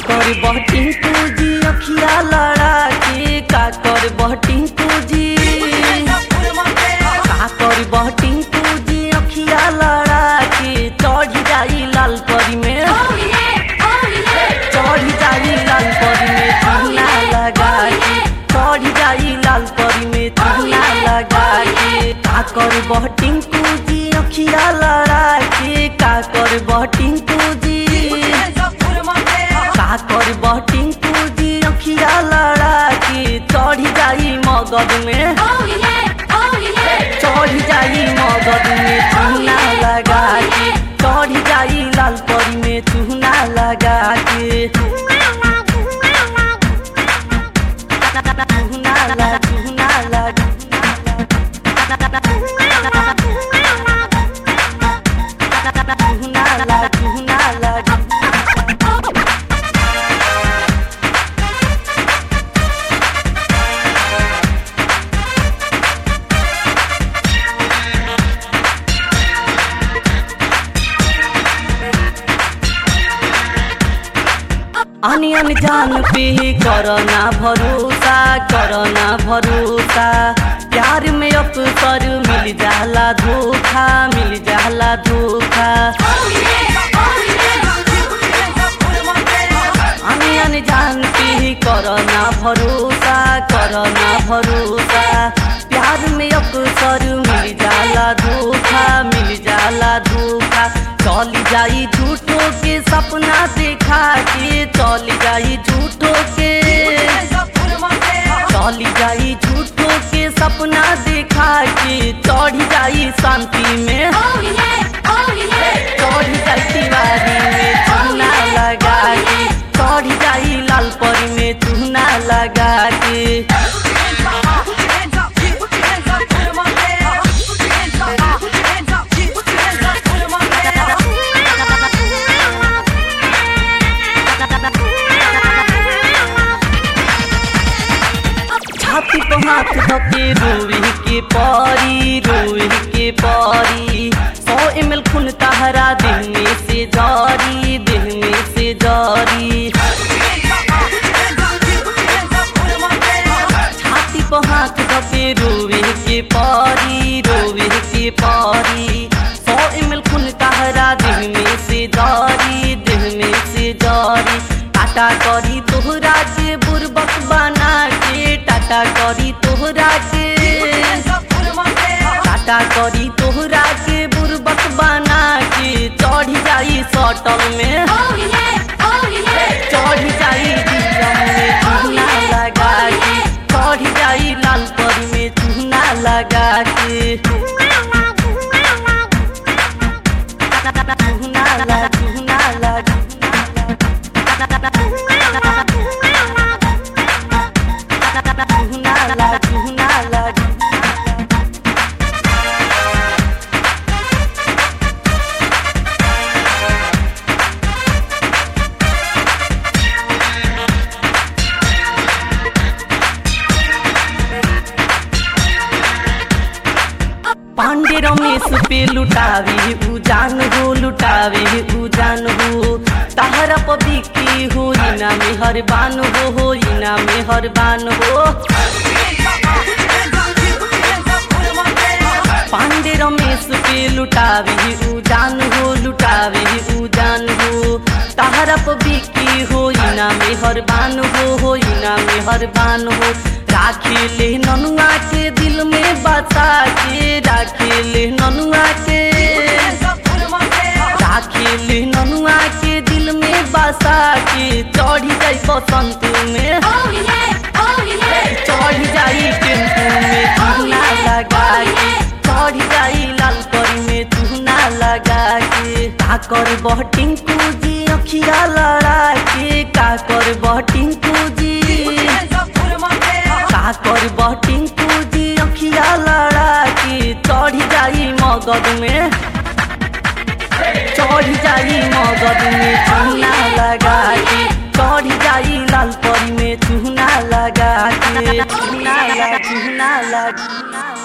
कर बहटिंग पूजी अखिया लड़ा के का कर बहटिंग पूजी का कर बहटिंग पूजी अखिया लड़ा के चढ़ जाई लाल परी में चढ़ जाई लाल परी में चूना लगा के चढ़ जाई लाल परी में चूना लगा के का कर बहटिंग पूजी अखिया लड़ा के का कर बहटिंग पूजी का कर बहटिंग पूजी अखिया लड़ा के चढ़ जाई मगध में चढ़ जाई मगध में चूना लगा के चढ़ जाई लाल परी में चूना लगा के चूना लगा चूना लगा चूना लगा चूना लगा अनि अनजान पे करना भरोसा करना भरोसा प्यार में अवसर मिल जाला धोखा मिल जाला धोखा अनि अनजान पे करना भरोसा करना भरोसा प्यार में अवसर मिल जाला धोखा मिल जाला धोखा चली जाई झूठो के सपना देखा के चली जाई झूठो के चली जाई झूठो के सपना देखा के चढ़ जाई शांति में चढ़ जाई तिवारी में चूना लगा के चढ़ जाई लाल परी में चूना लगा के छाती को हाथ धके रोई के परी रोई के परी सौ एम एल खून तहरा दिन में से जारी दिन में से जारी छाती को हाथ धके रोई के परी रोई के परी सौ एम एल खून तहरा दिन में से जारी दिन में से जारी टाटा करी तोहरा के बुरबक बना के टाटा करी तोहरा के टाटा करी तोहरा के बुरबक बना के चढ़ जाई सटल में चढ़ जाई दिलम में चूना लगा के चढ़ जाई लाल परी में चूना लगा के चूना लगा चूना लगा चूना लगा चूना लगा पांडे रमेश पे लुटावे उ जान हो लुटावे उ जान हो तहरा पबिकी हो इना में हर बान हो हो इना में हर बान हो पांडे रमेश पे लुटावे उ जान हो लुटावे उ जान हो तहरा पबिकी हो इना में हर बान हो हो इना में हर बान हो राखे ले ननुआ के दिल में बसा के राखे ले ननुआ के राखे ले ननुआ के दिल में बसा के चढ़ जाई बसंत में चढ़ जाई टेम्पू में चूना लगा के चढ़ जाई लाल परी में चूना लगा के का कर बहटिंग पूजी अखिया लड़ा के का कर बहटिंग पूजी का कर बहटिंग पूजी अखिया लड़ा के चढ़ जाई मगध में चढ़ जाई मगध में चूना लगा के चढ़ जाई लाल परी में चूना लगा के चूना लगा चूना लगा